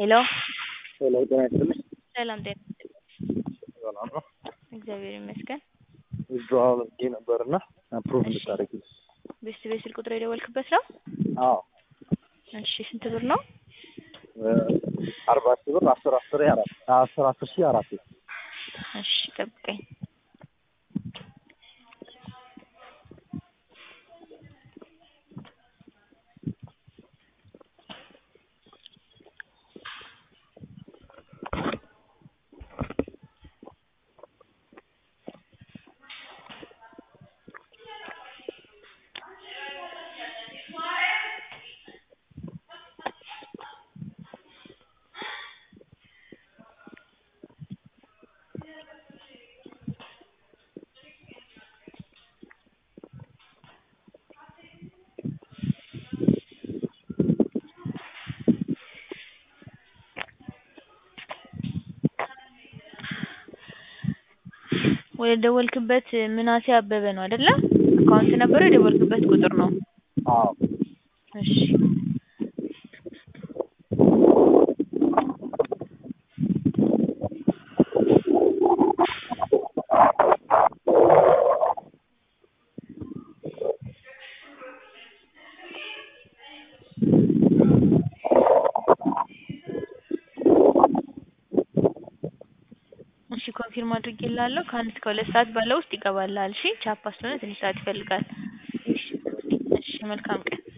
ሄሎ ሄሎ ጤና ይስጥልኝ። ሰላም ጤና ይስጥልኝ። ሰላም ነው። እግዚአብሔር ይመስገን። ዊዝድሮዋል አድርጌ ነበርና አፕሩቭ እሺ። እንድታደርጊ። ቤስት ቤት ስልክ ቁጥር የደወልክበት ነው? አዎ እሺ ስንት ብር ነው? አርባ ሺህ ብር አስር አስር አራት አስር አስር ሺህ አራት እሺ ጠብቀኝ። ወደ ደወልክበት ምናሴ አበበ ነው አይደለ? አካውንት ነበረው የደወልክበት ቁጥር ነው። አዎ እሺ እሺ ኮንፊርም አድርጌልሃለሁ። ከአንድ እስከ ሁለት ሰዓት ባለው ውስጥ ይገባልሃል። እሺ ቻፓ ስለሆነ ትንሽ ሰዓት ይፈልጋል። እሺ እሺ መልካም ቀን